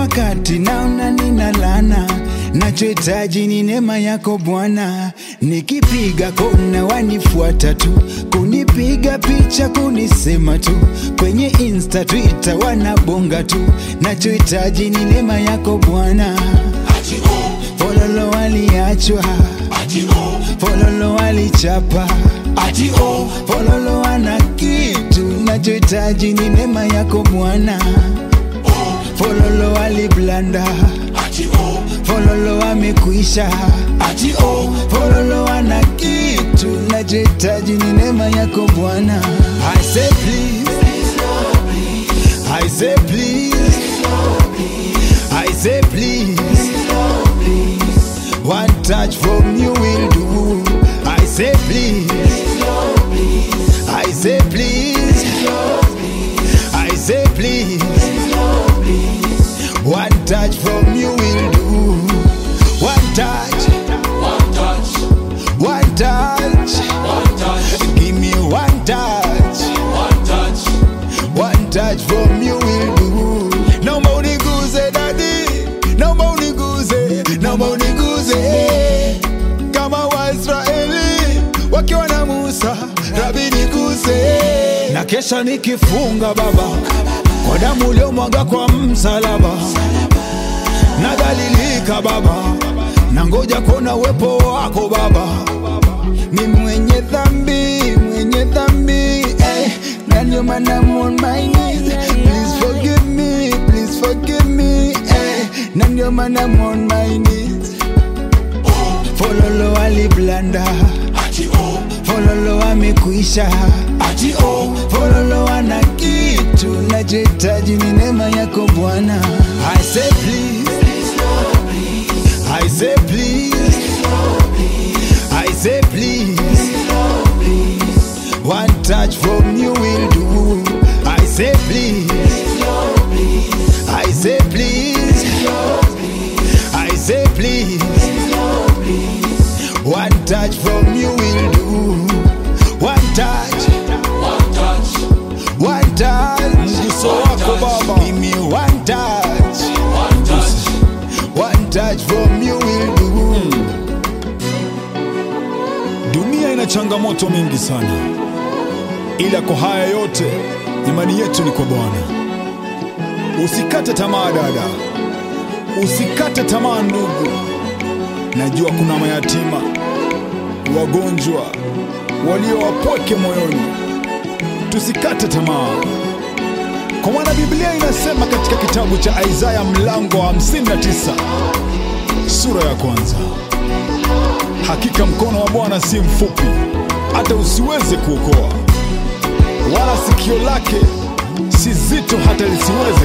wakati naona nina lana, nachohitaji ni neema yako Bwana. Nikipiga kona wanifuata tu, kunipiga picha, kunisema tu, kwenye Insta, Twitter wanabonga tu, nachohitaji ni neema yako Bwana. Fololo waliachwa, fololo walichapa, fololo wana kitu, nachohitaji ni neema yako Bwana. Fololo waliblanda, fololo wamekwisha, fololo wana kitu, nachohitaji ni neema yako Bwana. I say please, I say please, I say please. One touch from you will do. I say please. I say please. I say please. One touch from you will do. One touch. One touch. Give me one touch. One touch from you will do. Naomba uniguze dadi, naomba uniguze, naomba uniguze kama Waisraeli wakiwa na Musa, Rabi niguze. Na kesha nikifunga Baba kwa damu uliomwaga kwa msalaba, nadhalilika Baba, na ngoja kuona uwepo wako Baba ni mwenye dhambi, mwenye dhambi eh. Na ndio maana I'm on my knees. Please forgive me, please forgive me eh. Na ndio maana I'm on my knees. Fololo waliblanda, fololo wamekwisha, fololo wana kitu, nachohitaji ni neema yako Bwana. I say please, I say please, I say please. One touch from you will do. I say please. I say please. I say please. One touch from you will do. One touch. One touch. Mguso wako Baba. Give me one touch. One touch from you will do. Dunia ina changamoto mingi sana, ila kwa haya yote imani yetu ni kwa Bwana. Usikate tamaa dada, usikate tamaa ndugu. Najua kuna mayatima, wagonjwa, walio wapweke moyoni. Tusikate tamaa, kwa maana Biblia inasema katika kitabu cha Isaya mlango wa 59 sura ya kwanza Hakika mkono wa Bwana si mfupi hata usiweze kuokoa, wala sikio lake si zito hata lisiweze